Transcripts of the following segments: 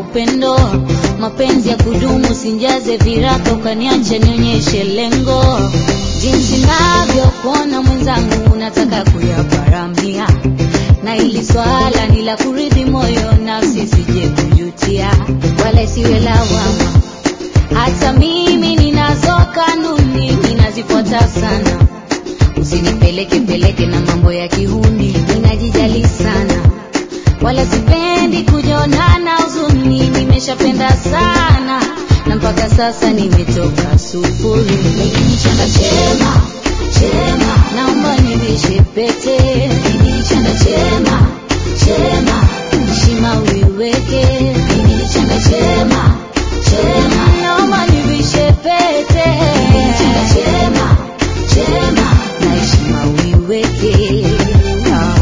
upendo, mapenzi ya kudumu, sinjaze viraka ukaniacha nionyeshe lengo, jinsi navyokuona mwenzangu, nataka kuyaparamia, na ili swala ni la kuridhi moyo, nafsi sije kujutia, wala isiwe lawama. Hata mimi ninazo kanuni, ninazifuata sana, usinipeleke peleke na mambo ya kihuni, ninajijali sana wala sipendi kujonana huzuni, nimeshapenda sana na mpaka sasa nimetoka sufuri. Lakini chanda chema chema, naomba nivishe pete. Lakini chanda chema chema, heshima uiweke. Lakini chanda chema chema, naomba nivishe pete. Lakini chanda chema chema, na heshima uiweke. Ah.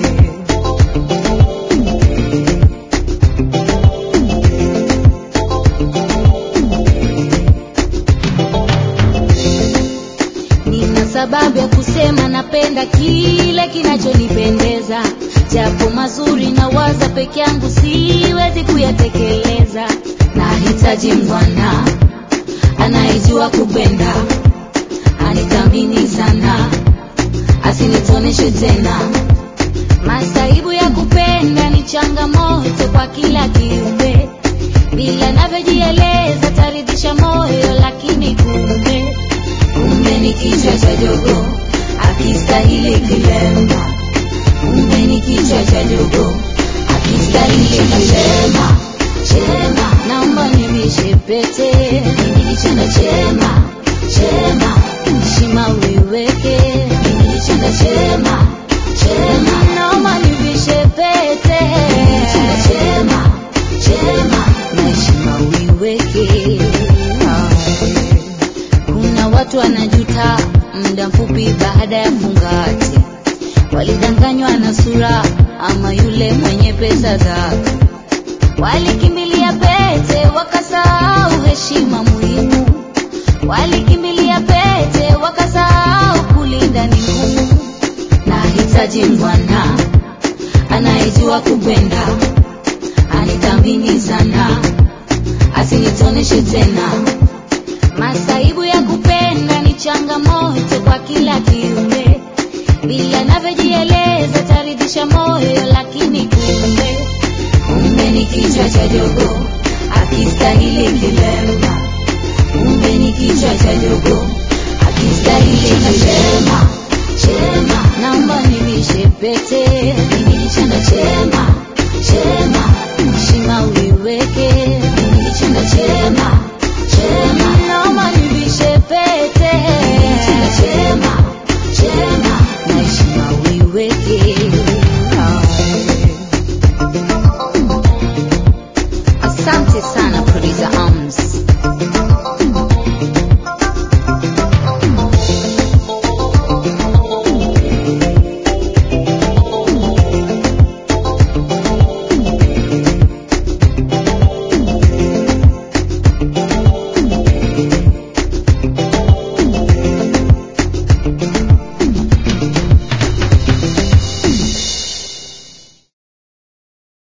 Nina sababu ya kusema napenda kile kinachonipendeza, japo mazuri na waza peke yangu siwezi kuyatekeleza. Nahitaji mwana anayejua kupenda, anithamini sana, asinitoneshe tena. Masaibu ya kupenda ni changamoto kwa kila kiumbe, bila navyojieleza taridhisha moyo, lakini kumbe kumbe ni kichwa cha jogo akistahili kilemba, kumbe ni kichwa cha jogo akistahili kilemba. Chema, naomba nivishe pete, mimi ni chanda chema chema, heshima uiweke, mimi ni chanda chema chema, naomba nivishe pete, mimi ni chanda chema chema, na heshima uiweke. Ah. Kuna watu wanajuta muda mfupi baada ya fungati, walidanganywa na sura ama yule mwenye pesa zake, walikimbilia pete wakasahau heshima muhimu, walikimbilia pete wakasahau kulinda ni ngumu. Nahitaji bwana anayejua kupenda, anithamini sana